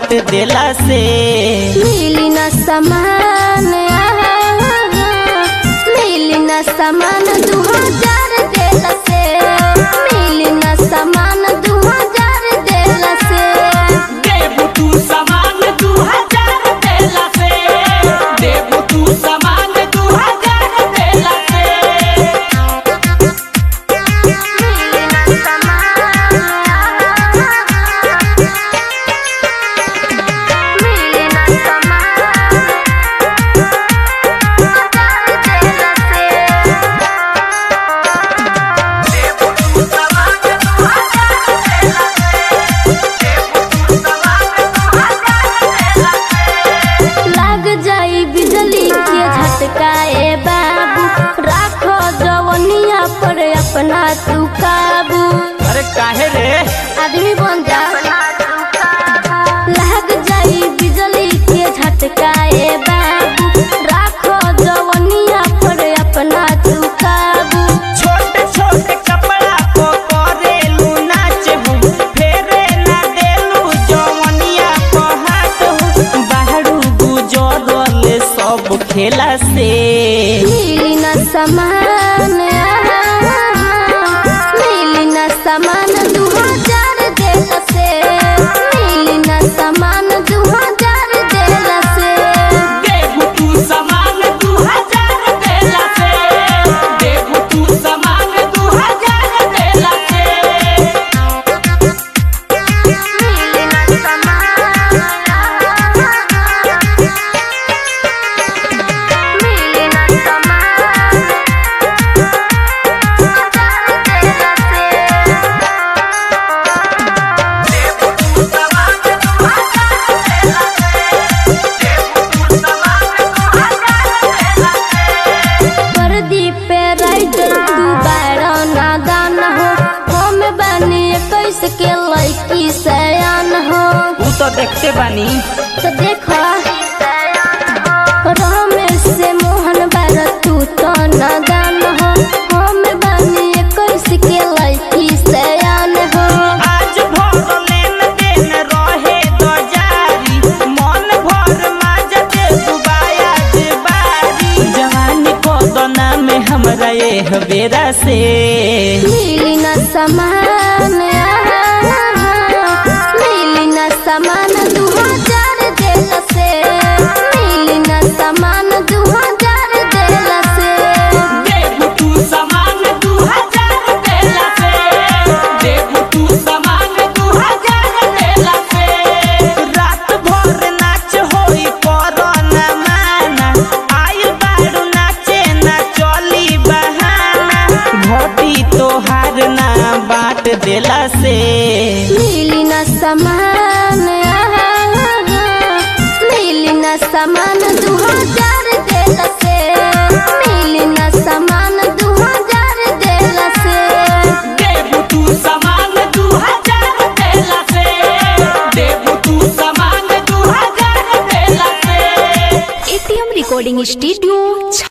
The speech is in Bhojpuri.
बांट देला से मिली न समान मिली न समान दू हजार देल से मिली न समान दू हजार देल से देबू तू समान दू हजार देला से देबू तू समान दू हजार देला से मिली न समान मिली न समान हजार देल से लाग जाई बिजली के झटका ए बाबू राखो जवनिया पर अपना तू काबू अरे काहे रे आदमी बन जा लाग जाई बिजली के झटका ए बाबू राखो जवनिया पर अपना तू काबू छोटे छोटे कपड़ा को करेलू नाच हूँ फेरे ना देलू जवनिया को हाथ हूँ बाहरू गुजरल सब खेला से मिली न समान मिली न समान दू हजार देल से मिली न समान दू हजार देल से देबू तू समान दू हजार देला से देबू तू समान दू हजार देला से मिली न समान मिली न समान हजार देल से प्रदीप पे राइटर तू बारह नादान हो हम बनी इक्कीस के लड़की सयान हो तू तो देखते बानी तो देखो रमेश से मोहन बार तू तो नादान हो हम बनी इक्कीस के लड़की सयान हो आज भर लेन देन रहे दो जारी मन भर माजत दुबाया बारी जवानी को दोना में हमरा ये बेरा से मिली न समान मिली न समान दू हजार देल से मिली न समान दू हजार देल से देबू तू समान दू हजार देला से देबू तू समान दू हजार देला से रात भर नाच होई कोरोना माना आइल बारू नाचे ना चली बहाना घोटी तोहार ना बांट देला से मिली न समान मिली न समान दू हजार देल से मिली न समान दू हजार देल से देबू तू समान दू हजार देला से देबू तू समान दू हजार देला से एटीएम रिकॉर्डिंग स्टूडियो